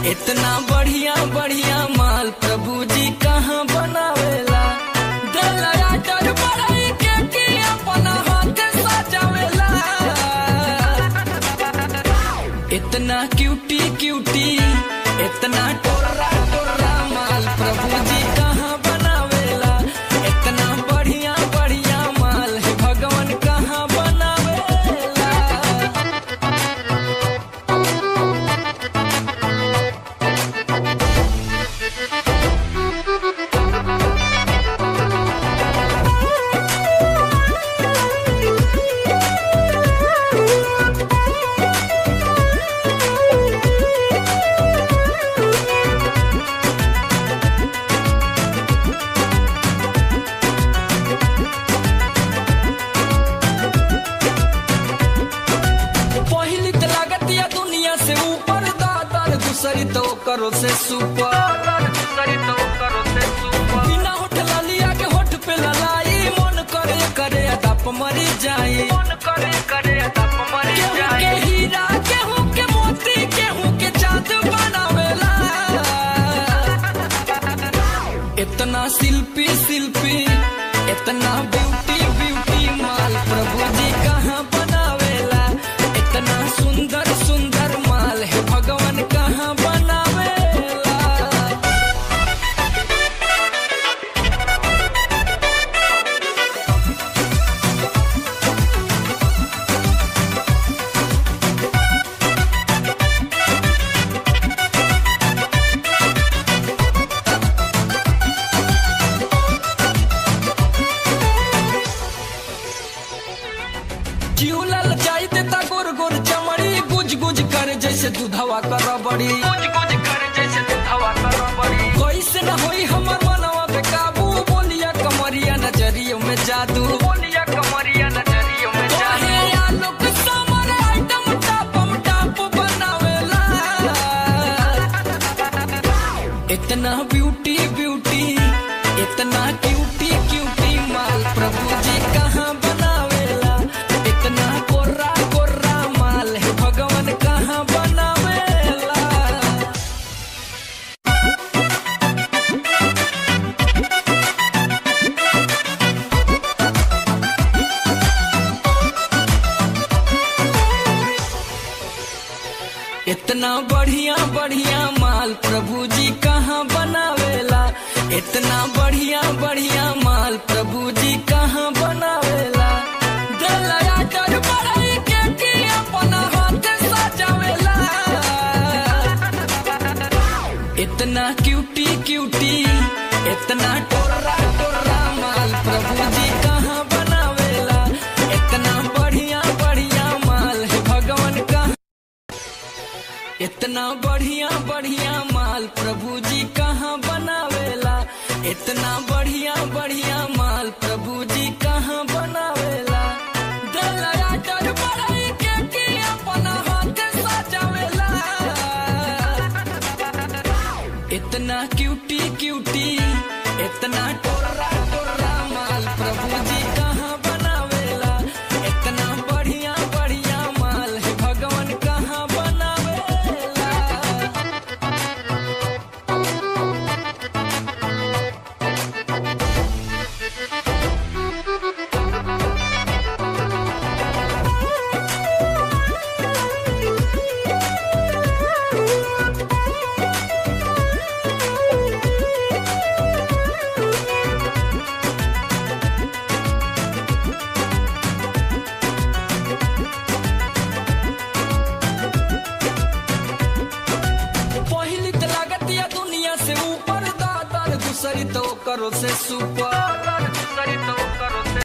इतना बढ़िया बढ़िया माल प्रभु जी कहाँ बनावेला दलया डर बड़ई के की अपना हाथ सजावेला इतना क्यूटी क्यूटी इतना टोरा टोरा माल प्रभु जी कहाँ बनावेला इतना बढ़िया बढ़िया माल है भगवान कहाँ बनावेला पहली तो लागत या दुनिया से ऊपर दादर दूसरी तो करो से सुपर दूसरी तो करो से सुपर बिना होठ लालिया के होठ पे ललाई मन करे करे अदप मरी जाई मन करे करे अदप मरी जाई के हीरा केहू के मोती केहू के चांद बनावेला इतना शिल्पी शिल्पी इतना ब्यूटी ब्यूटी माल प्रभु जी कहाँ बनावेला इतना सुंदर सुंदर माल है भगवान कहाँ बनावेला चिउलल जाई देता गोर गोर चमड़ी गुज गुज करे जैसे दूधवा कर बड़ी गुज गुज करे जैसे दूधवा कर बड़ी कैसे न होई हमर मनवा पे काबू बोलिया कमरिया नजरियों में जादू बोलिया कमरिया नजरियों में जादू आलोक समर आइटम टापम टाप बनावेला इतना ब्यूटी ब्यूटी इतना क्यूटी क्यूटी माल प्रभु जी कहाँ बनावेला इतना कोर्रा कोर्रा माल है भगवान कहाँ बनावेला इतना बढ़िया बढ़िया माल प्रभु जी कहाँ बनावेला इतना बढ़िया बढ़िया माल प्रभु जी कहाँ बनावेला दलया डर बड़ई के की अपना हाथ सजावेला इतना क्यूटी क्यूटी इतना टोरा टोरा माल प्रभु जी कहाँ बनावेला इतना बढ़िया बढ़िया माल है भगवान कहाँ इतना बढ़िया बढ़िया माल प्रभु जी कहाँ बनावेला इतना बढ़िया बढ़िया माल प्रभु जी कहाँ बनावेला दलया डर बड़ई के की अपना हाथ सजावेला इतना क्यूटी क्यूटी इतना टोरा टोरा माल प्रभु जी कहाँ बनावेला इतना बढ़िया बढ़िया माल है भगवान कहाँ बनावेला पहली तो लागत या दुनिया से ऊपर दादर दूसरी तो करो से सुपर